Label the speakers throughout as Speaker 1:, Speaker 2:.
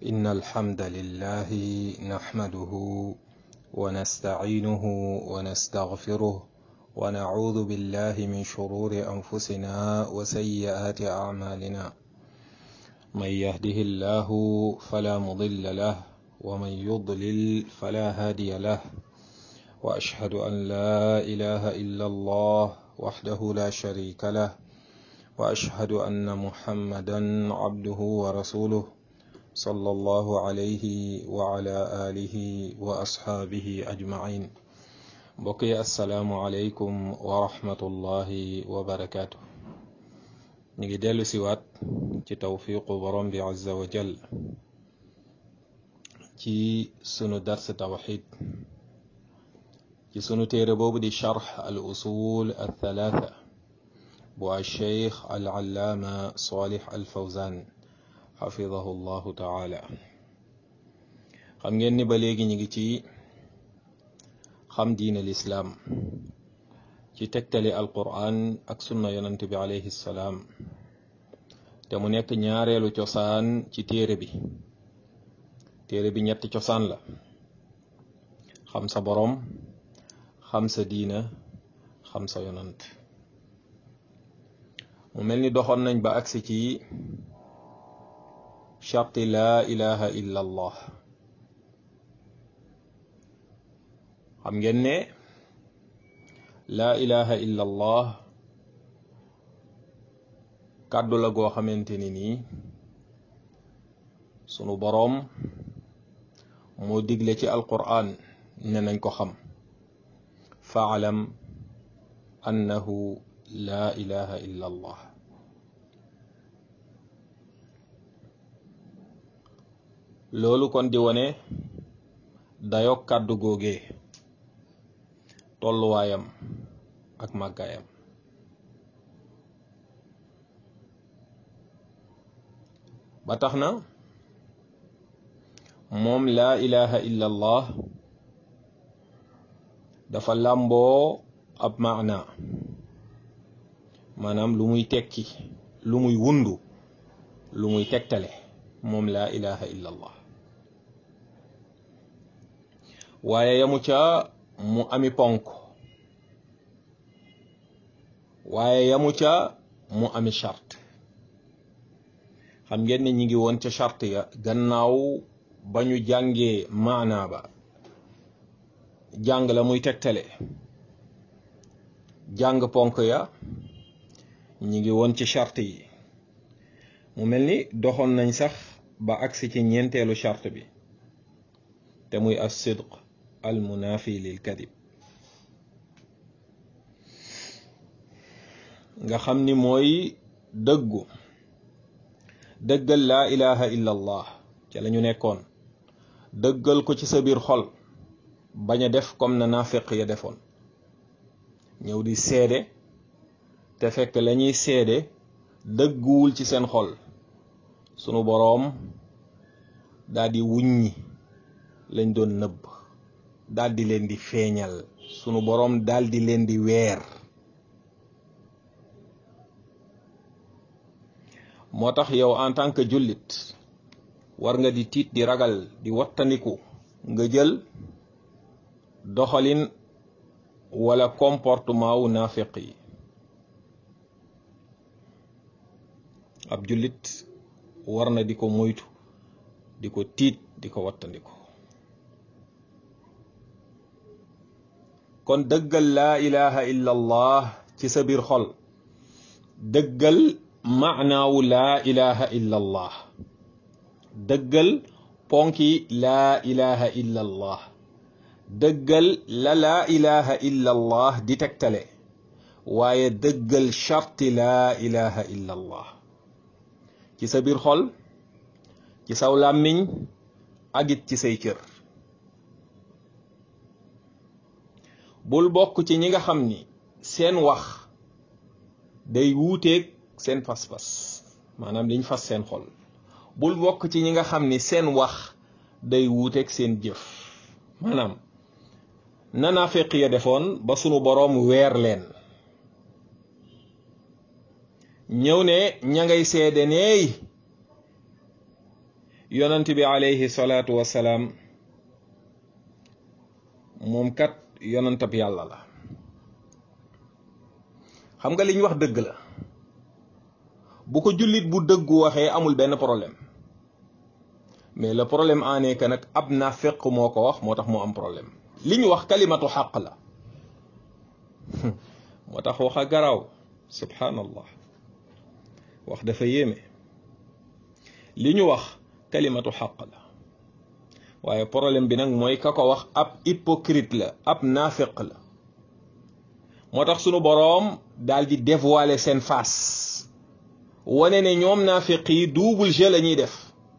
Speaker 1: إن الحمد لله نحمده ونستعينه ونستغفره ونعوذ بالله من شرور أنفسنا وسيئات أعمالنا من يهده الله فلا مضل له ومن يضلل فلا هادي له وأشهد أن لا إله إلا الله وحده لا شريك له وأشهد أن محمدا عبده ورسوله صلى الله عليه وعلى آله وأصحابه أجمعين بقي السلام عليكم ورحمة الله وبركاته نيجي ديلو سيوات ci tawfiqu borom bi azza wa jal ci sunu dars tawxid ci sunu téere boobu di charx al usul al thalatha bu alcheikh al allaama salih al fawzan xafidahu llahu taala xam ngeen ni ba léegi ñu ngi ci xam diine lislaam ci tegtali al quran ak sunna yonante bi alayhi salaam te mu nekk ñaareelu cosaan ci téere bi téere bi ñetti cosaan la xam sa boroom xam sa diina xam sa yonant mu mel ni doxoon nañ ba agsi ci charti laa ilaha illa allah xam ngeen ne laa ilaha illa allah kàddu la goo xamante ni nii sunu boroom moo digle ci alquran ne nañ ko xam faalam annahu laa ilaha illa allah loolu kon di wone dayok kàddu googee tolluwaayam ak màggaayam ba tax na moom laa ilaha illa allah dafa làmboo ab maana maanaam lu muy tekki lu muy wundu lu muy tegtale moom laa ilaha illa allah waaye yamu ca mu ami ponk waaye yamu ca mu ami charte xam ngeen ne ñi ngi woon ca charte ya gannaaw ba ñu jàngee maanaa ba jàng la muy tegtale jàng ponk ya ñi ngi woon ci charte yi mu mel ni doxoon nañ sax ba agsi ci ñeenteelu charte bi te muy as sidq al munafi lil kadib nga xam ni mooy dëggu dëggal laa ilaha illa allah ca la ñu nekkoon dëggal ko ci sa biir xol bañ a def comme na naafiq ya defoon ñëw di seede te fekk la ñuy seede dëgguwul ci seen xol sunu boroom daldi wuññi lañ doon nëbb daldi leen di feeñal sunu boroom daldi leen di weer moo tax yow en tant que jullit war nga di tiit di ragal di wattandiku nga jël doxalin wala comportement wu naafiq yi ab jullit war na di ko moytu di ko tiit di ko wattandiku kon dëggal laa ilaha illa allah ci sa biir xol dëggal maanaawu laa ilaha illa allah dëggal ponki laa ilaha illa allah dëggal la laa ilaha illa allah di tegtale waaye dëggal charti laa ilaha illa allah ci sa biir xol ci saw làmmiñ agit ci say cër bul bokk ci ñi nga xam ni seen wax day wuuteeg seen pas-pas maanaam liñ fas seen xol bul bokk ci ñi nga xam ni seen wax day wuuteeg seen jëf maanaam nanaafiq ya defoon ba sunu boroom weer leen ñëw ne ña ngay seede neey yonant bi alayhi salaatu wasalaam moom kat yonantab yàlla la xam nga li ñu wax dëgg la bu ko jullit bu dëggu waxee amul benn problème mais le problème en est que nag ab naafeq moo ko wax moo tax moo am problème li ñu wax kalimatu xaq la moo tax wax a garaaw subhanallah wax dafa yéeme li ñu wax kalimatu xaq la waaye problème bi nag mooy ka ko wax ab hypocrite la ab naafeq la moo tax sunu boroom daal di dévoiler seen face wane ne ñoom naafeq yi double jeu la ñuy def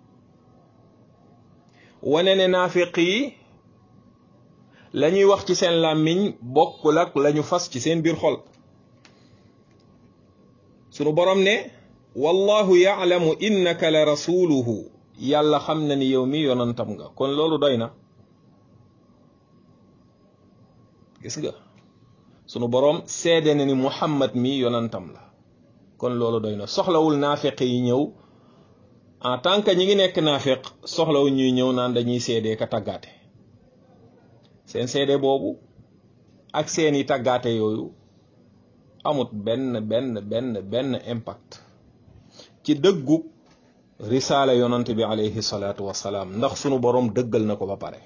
Speaker 1: wane ne naafeq yi la ñuy wax ci seen làmmiñ bokkul ak la ñu fas ci seen biir xol sunu boroom ne wallahu yaalamu innaka la rasuluhu yàlla xam na ni yow mi yonantam nga kon loolu doy na gis nga sunu boroom seede na ni muhammad mi yonantam la kon loolu doy na soxlawul naafeq yi ñëw en tant que ñi ngi nekk naafeq soxlawu ñuy ñëw naan dañuy seede ka tàggaate seen seede boobu ak seeni tàggaate yooyu amut benn benn benn benn impact ci dëggu risaala yonant bi alayhi salaatu wasalaam ndax sunu boroom dëggal na ko ba pare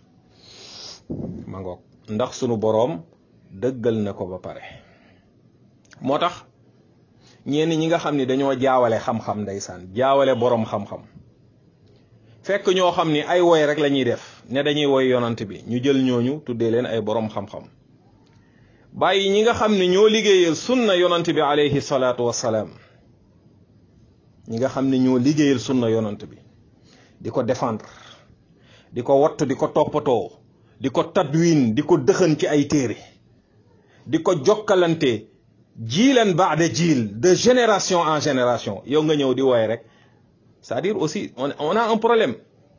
Speaker 1: ma ngoog ndax sunu boroom dëggal na ko ba pare moo tax ñenn ñi nga xam ni dañoo jaawale xam-xam ndeysaan jaawale boroom xam-xam fekk ñoo xam ni ay woy rek la ñuy def ne dañuy woy yonant bi ñu jël ñooñu tuddee leen ay boroom xam-xam bàyyi ñi nga xam ne ñoo liggéeyal sunna yonant bi alayhi salaatu wasalaam ñi nga xam ne ñoo liggéeyal sunna yonant bi di ko défendre di ko wattu di ko toppatoo di ko tadwin di ko dëxën ci ay téere di ko jokkalante jiilan baada jiil de génération en génération yow nga ñëw di wooye rek c'est-à-dire aussi on on a un problème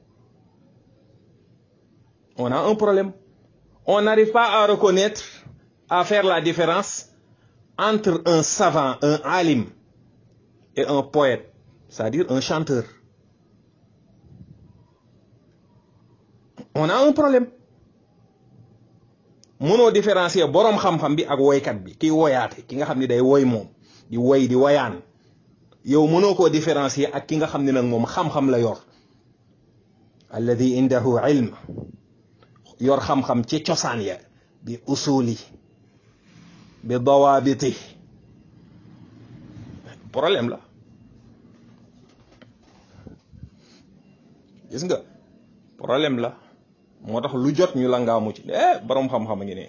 Speaker 1: on a un problème on n'arrive pas à reconnaître à faire la différence entre un savant un alim et un poète c'est-à-dire un chanteur on a un problème mënoo différencier boroom xam-xam bi ak woykat bi kiy woyaate ki nga xam ni day woy moom di woy di woyaan yow mënoo koo différencier ak ki nga xam ne nag moom xam-xam la yor alladi indahu ilm yor xam-xam ci cosaan ya bi usuli bi dawaabiti problème la gis nga problème la moo tax lu jot ñu la ngaamu ci eh boroom xam-xam a ngi ne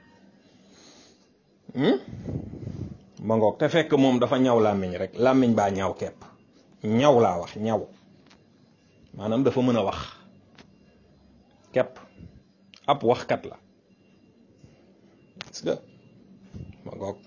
Speaker 1: ma ngoog te fekk moom dafa ñaw làmmiñ rek làmmiñ baa ñaw kepp ñaw laa wax ñaw maanaam dafa mën a wax kepp ab waxkat la gis nga ma ngoog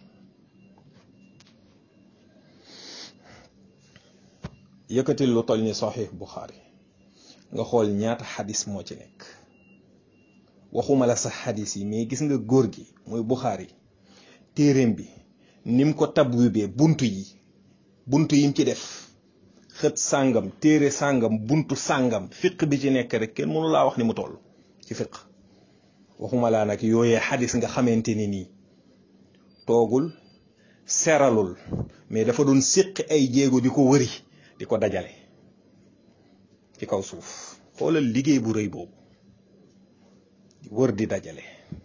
Speaker 1: yëkkatil lu toll ni Sahih Bukhari nga xool ñaata xadis moo ci nekk waxuma la sax xadis yi mais gis nga góor gi muy Bukhari téeréem bi nim ko tabwibee buntu yi buntu yim ci def xët sàngam téere sàngam buntu sàngam fiq bi ci nekk rek kenn mënu laa wax ni mu toll ci fiq waxuma laa nag yooyee xadis nga xamante ni nii toogul seralul mais dafa doon séqi ay jéego di ko wëri di ko dajale ci kaw suuf xoolal liggéey bu rëy boobu di wër di dajale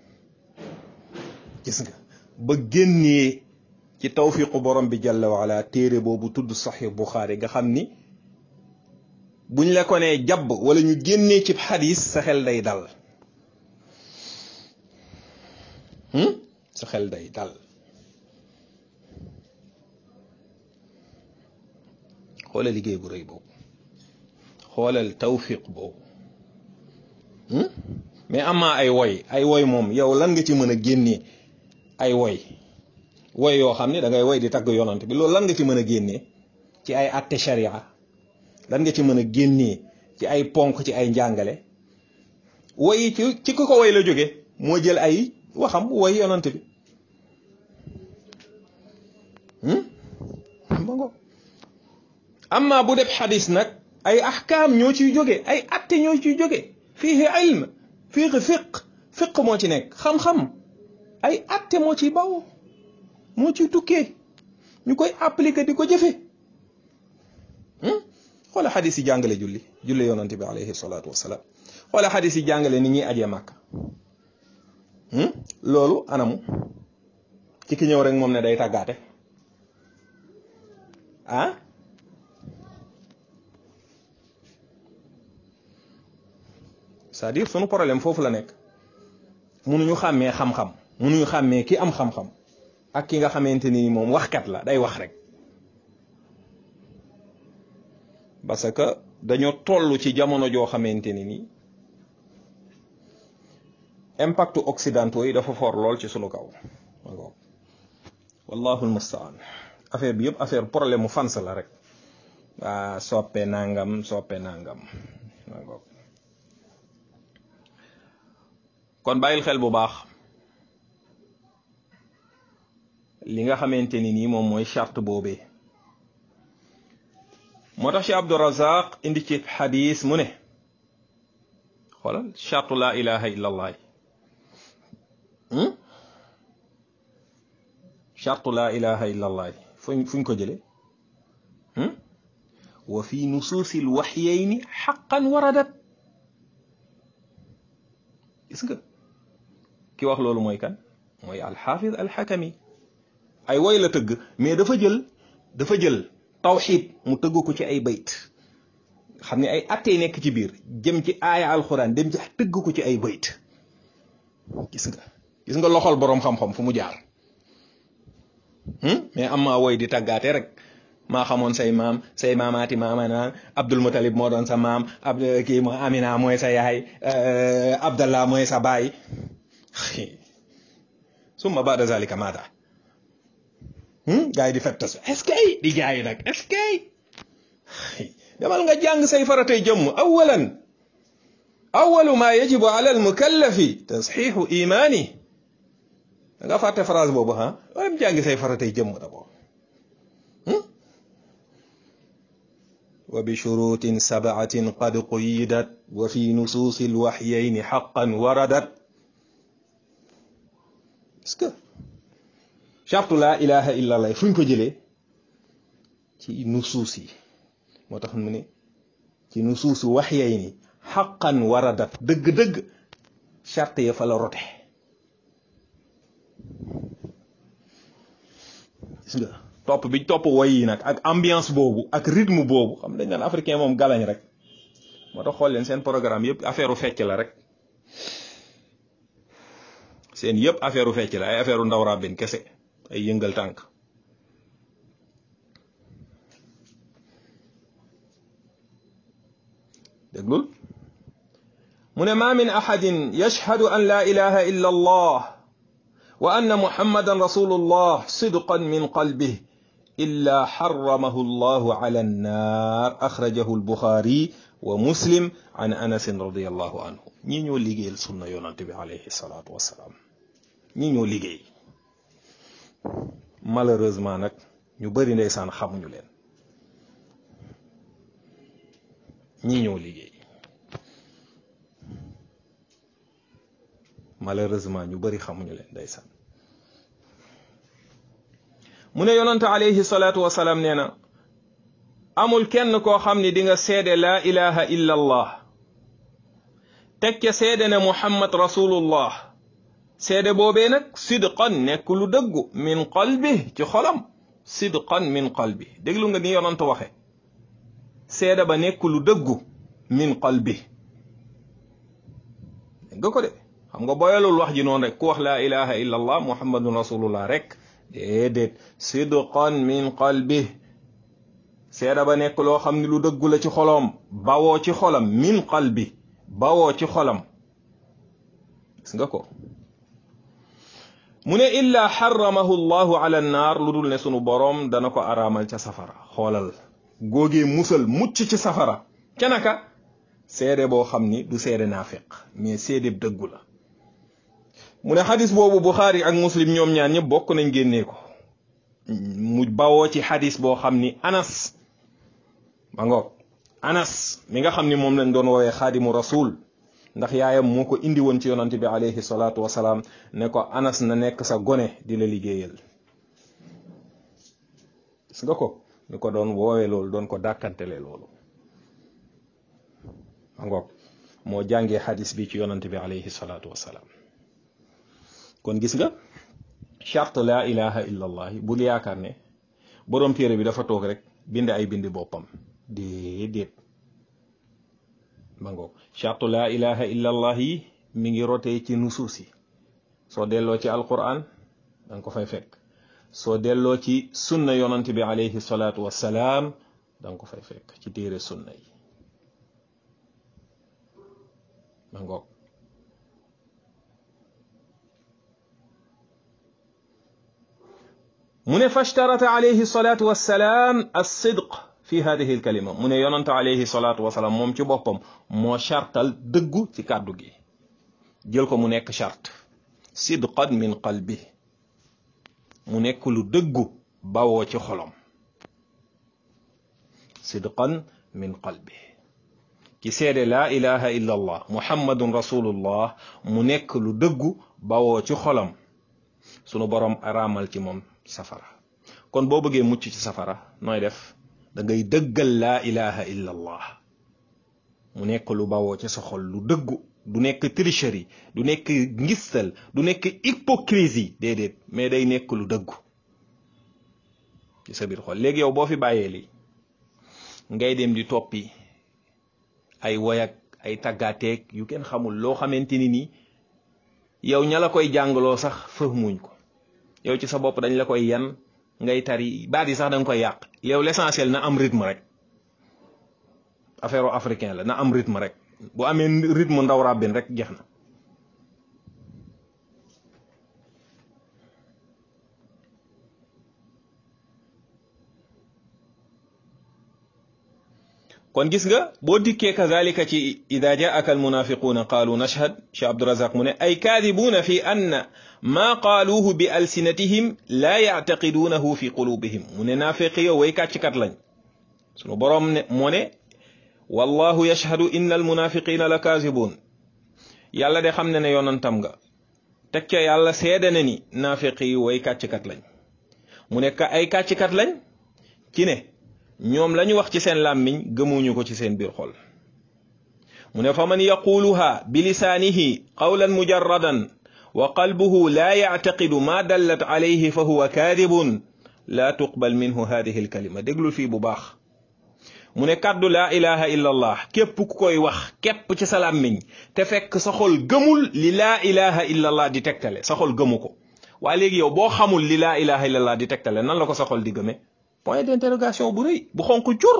Speaker 1: gis nga ba génnee ci tawfiqu borom bi jalla waala téere boobu tudd saxix buxaari nga xam ni buñ la ko nee jàbb wala ñu génnee ci xadis sa xel day dal sa xel day dal xoolal liggéey bu rëy boobu xoolal tawfiq boobu mais amaa ay woy ay woy moom yow lan nga ci mën a génnee ay woy woy yoo xam ne da ngay woy di tagg yonant bi loolu lan nga ci mën a génnee ci ay atte sharia lan nga ci mën a génnee ci ay ponk ci ay njàngale woy yi ci ci ku ko woy la jóge moo jël ay waxam woy yonant bi ma ngo amma bu def xadis nag ay ahkaam ñoo ciy jóge ay atte ñoo ciy jóge fiihi ilm fiihi fiq fiq moo ci nekk xam-xam ay atte moo ciy baw moo ciy tukkee ñu koy appliquer di ko jëfe xoola xadis yi jàngale julli julli yonante bi alayhi salaatu wasalaam xoola xadis yi jàngale ni ñuy ajee màkk loolu anamu ci ki ñëw rek moom ne day tàggaate ah c'est-à-dire sunu problème foofu la nekk munuñu xàmmee xam-xam munuñu xàmmee ki am xam-xam ak ki nga xamante ni moom waxkat la day wax rek parce que dañoo toll ci jamono joo xamante ni nii impact occidentaux yi dafa for lool ci sunu kaw wallahu almustaan affaire bi yëpp affaire problème mu fans la rek waa soppe nangam soppe nangam kon bàyyil xel bu baax li nga xamante ni nii moom mooy charte boobee moo tax ci Abdurazaq indi ci xadis mu ne xoolal charte laa ilaha illa allah charte laa ilaha illa allah fuñ fuñ ko jële wa fi nusuusi lwaxyayni xaqan waradat gis nga ki wax loolu mooy kan mooy alxaafid alxakami ay woy la tëgg mais dafa jël dafa jël tawxid mu tëgg ko ci ay bayt xam ne ay attey nekk ci biir jëm ci aaya alxuraan dem ci tëgg ko ci ay bayt gis nga gis nga loxol boroom xam-xam fu mu jaar mais am maa woy di tàggaate rek maa xamoon say maam say maamaati maama naan Abdul Mutalib moo doon sa maam ab kii mo Amina mooy sa yaay Abdallah mooy sa baay summa baada zalika maada gaa yi di fettasu est-ce que di jaayi nag est-ce que demal nga jàng say faratay jëmm awalan awalu ma yajibu ala al mukallafi tasxiixu imaani da nga fàtte phrase boobu ah dem jàngi say faratay jëmm d'abord wa bi shurutin sab'atin qad quyyidat wa fi nusuusi alwaxyayni xaqan waradat est-ce que chartu laa ilaha illa allah fu ñu ko jëlee ci nusuus yi moo tax mu ne ci nusuusi waxyayni xaqan waradat dëgg-dëgg charte ya fa la rote gis nga topp bi topp woy yi nag ak ambiance boobu ak rythme boobu xam dañ naan africain moom galañ rek moo tax xool leen seen programme yëpp affaire u fecc la rek seen yëpp affaire u fecc la ay affaire u ndaw rabbin kese ay yëngal tànk déglul mu ne ma min ahadin yashhadu an la ilaha illa allah wa anna muhammadan rasulullah sidqan min qalbih illa xaramahu allahu ala annar axrajahu albuxaari wa muslim an anasin radiallahu anhu ñi ñoo liggéeyal sunna yonante bi alayhi salaatu wassalaam ñi ñoo liggéey malheureusement nag ñu bëri ndeysaan xamuñu leen ñi ñoo liggéey malheureusement ñu bëri xamuñu leen ndeysaan mu ne yonante alayhi salaatu wasalaam nee na amul kenn koo xam ni di nga seede laa ilaha illa allah teg ca seede ne muhammad rasulullah seede boobee nag sidqan nekk lu dëggu min qalbi ci xolam sidqan min qalbi déglu nga ni yonant waxe seede ba nekk lu dëggu min qalbi dégg nga ko de xam nga boyalul wax ji noonu rek ku wax laa ilaha illa allah muhammadun rasulullah rek déedéet sidqan min qalbi seeda ba nekk loo xam ne lu dëggu la ci xolom bawoo ci xolam min qalbi bawoo ci xolam gis nga ko mu ne illa xaramahu llahu ala annaar lu dul ne sunu boroom dana ko araamal ca safara xoolal góogee musal mucc ci safara ca naka seede boo xam ni du seede naafiq mais seede dëggu la mu ne xadis boobu buxaari ak muslim ñoom ñaar ñëpp bokk nañ génnee ko mu bawoo ci xadis boo xam ni anas ma ngoog anas mi nga xam ni moom lañ doon woowee xaadimu rasul ndax yaayam moo ko indi woon ci yonante bi alayhi salaatu wasalaam ne ko anas na nekk sa gone di la liggéeyal gis nga ko ni ko doon woowee loolu doon ko dàkkantele loolu ma ngoog moo jàngee xadis bi ci yonante bi alayhi salaatu wasalaam kon gis nga charte laa ilaha illa allah bul yaakaar ne boroom téere bi dafa toog rek bind ay bindi boppam déedéet ma ngoog charte laa ilaha illa allah yi mi ngi rotee ci nusuus yi soo delloo ci alquran da nga ko fay fekk soo delloo ci sunna yonante bi alayhi salaatu wassalaam da nga ko fay fekk ci téere sunna yi ma ngoog mu ne fashtarata alayhi salaatu wassalaam as-sidq fi hadihi alkalima mu ne yonante alayhi salaatu wassalaam moom ci boppam moo chartal dëggu ci kàddu gi jël ko mu nekk charte sidqan min qalbi mu nekk lu dëggu bawoo ci xolom sidqan min qalbi ki seede laa ilaha illa allah muhammadun rasulullah mu nekk lu dëggu bawoo ci xolam sunu boroom araamal ci moom safara kon boo bëggee mucc ci safara nooy def da ngay dëggal laa ilaha illa allah mu nekk lu bawoo ci sa xol lu dëggu du nekk tricherie du nekk ngistal du nekk hypocrisie déedéet mais day nekk lu dëggu ci sa biir xol léegi yow boo fi bàyyee lii ngay dem di toppi ay woyak ay tàggaateeg yu kenn xamul loo xamante ni nii yow ña la koy jàngaloo sax fahmuñ ko yow ci sa bopp dañ la koy yan ngay tari baat yi sax da nga koy yàq yow l'essentiel na am rythme rek affaire africain la na am rythme rek bu amee rythme ndaw ràbbin rek jeex na kon gis nga boo dikkee kazalika ci ida jaaka almunafiquuna qaalu nashhad cheikh abdurazaq mu ne ay kaadibuuna fi anna maa qaaluuhu bi alsinatihim laa yactaqiduunahu fi qulubihim mu ne naafeqi yow way kàcckat lañ sunu boroom ne moo ne wallahu yashhadu inna almunafiqina la kaasibuun yàlla de xam ne ne yonantam nga teg ca yàlla seede na ni naafeqi yi way kàcckat lañ mu ne ka ay kàcckat lañ ci ne ñoom lañu wax ci seen làmmiñ gëmuñu ko ci seen biir xol mu ne fa man yaquluha bi lisaanihi qawlan mujarradan wa qalbuhu laa yactaqidu ma dallat alayhi fa huwa kaadibun laa tuqbal minhu hadihi alkalima déglul fii bu baax mu ne kàddu laa ilaha illa allah képp ku koy wax képp ci sa làmmiñ te fekk sa xol gëmul li laa ilaha illa allah di tegtale sa xol gëmu ko waa léegi yow boo xamul li laa ilaha illa allah di tegtale nan la ko sa xol di gëme point d'interrogation bu rëy bu xonq cur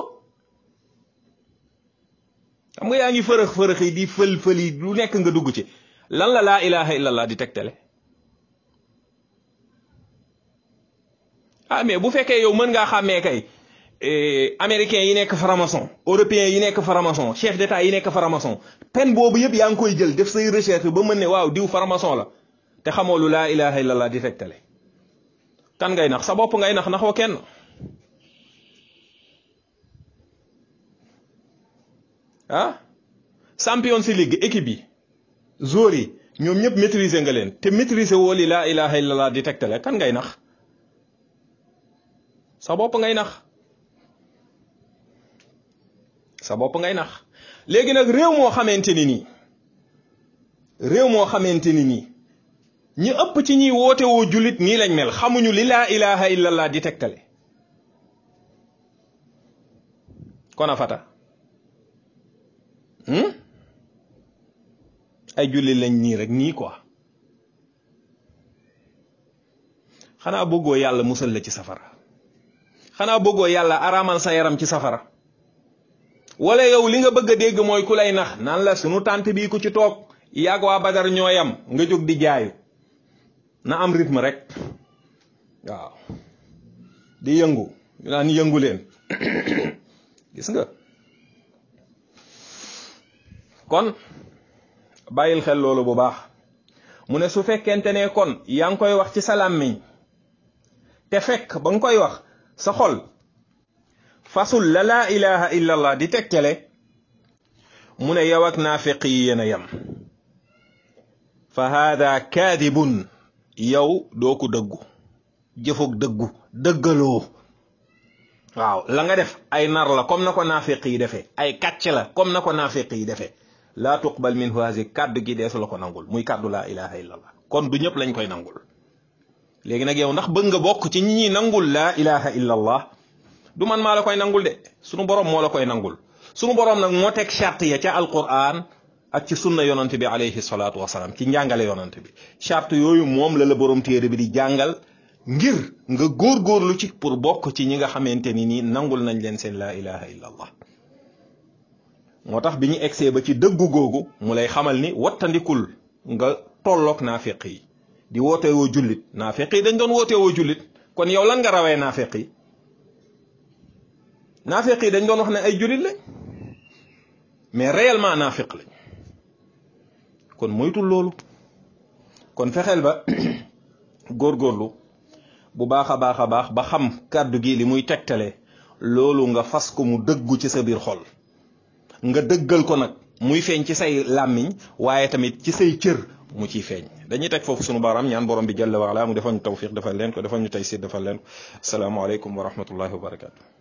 Speaker 1: xam nga yaa ngi fërëx fërëx yi di fël fël yi lu nekk nga dugg ci lan la laa ilaha illallah di tegtale ah mais bu fekkee yow mën ngaa xàmmee kay américains yi nekk franc-maçon européens yi nekk franc-maçon chef d'état yi nekk franc-maçon pen boobu yëpp yaa ngi koy jël def say recherche ba mën ne waaw diw franc-maçon la te xamoo lu laa ilaha illallah di tegtale kan ngay nax sa bopp ngay nax naxoo kenn ah Champions League équipe yi joueurs yi ñoom ñëpp maîtriser nga leen te maîtriser woo li laa ilaha illallah di tegtale kan ngay nax sa bopp ngay nax sa bopp ngay nax léegi nag réew moo xamante ni nii réew moo xamante ni nii ñi ëpp ci ñiy woote woo jullit nii lañ mel xamuñu li laa ilaha illallah di tegtale kon a fata ay julli lañ nii rek nii quoi xanaa bëggoo yàlla musal la ci safara xanaa bëggoo yàlla araamal sa yaram ci safara wala yow li nga bëgg a dégg mooy ku lay nax naan la sunu tànt bii ku ci toog yàgg waa badar ñooyam nga jóg di jaayu na am rythme rek waaw di yëngu ñu naan yëngu leen gis nga kon bàyyil xel loolu bu baax mu ne su fekkente ne kon yaa ngi koy wax ci sa làmmiñ te fekk ba nga koy wax sa xol fasul la laa ilaha illa allah di tegtale mu ne yow ak naafiq yi yéen a yem fa haada kaadibun yow doo ko dëggu jëfoog dëggu dëggaloo waaw la nga def ay nar la comme na ko naafiq yi defee ay kàcc la comme na ko naafiq yi defee laa tuqbal minhu haasi kàddu gi deesu la ko nangul muy kàddu laa ilaha illa allah kon du ñëpp lañ koy nangul léegi nag yow ndax bëgg nga bokk ci ñi ñuy nangul laa ilaha illa allah du man maa la koy nangul de sunu borom moo la koy nangul sunu borom nag moo teg charte ya ca alquran ak ci sunna yonante bi alayhi salaatu wasalaam ci njàngale yonante bi charte yooyu moom la la borom téere bi di jàngal ngir nga góorgóorlu ci pour bokk ci ñi nga xamante ni nii nangul nañ leen seen laa ilaha illa allah moo tax bi ñu egsee ba ci dëggu googu mu lay xamal ni wattandikul nga tolloog naafiq yi di woote woo jullit naafiq yi dañ doon woote woo jullit kon yow lan nga rawee naafiq yi naafiq yi dañ doon wax ne ay jullit lañ mais réellement naafiq lañ kon moytul loolu kon fexeel ba góorgóorlu bu baax a baax a baax ba xam kàddu gi li muy tegtale loolu nga fas ko mu dëggu ci sa biir xol nga dëggal ko nag muy feeñ ci say làmmiñ waaye tamit ci say cër mu ciy feeñ dañuy teg foofu sunu baaraam ñaan borom bi jalla waala mu defal ñu tawfiq defal leen ko defal ñu taysir defal leen ko asalaamaaleykum wa rahmatullahi wa barakatu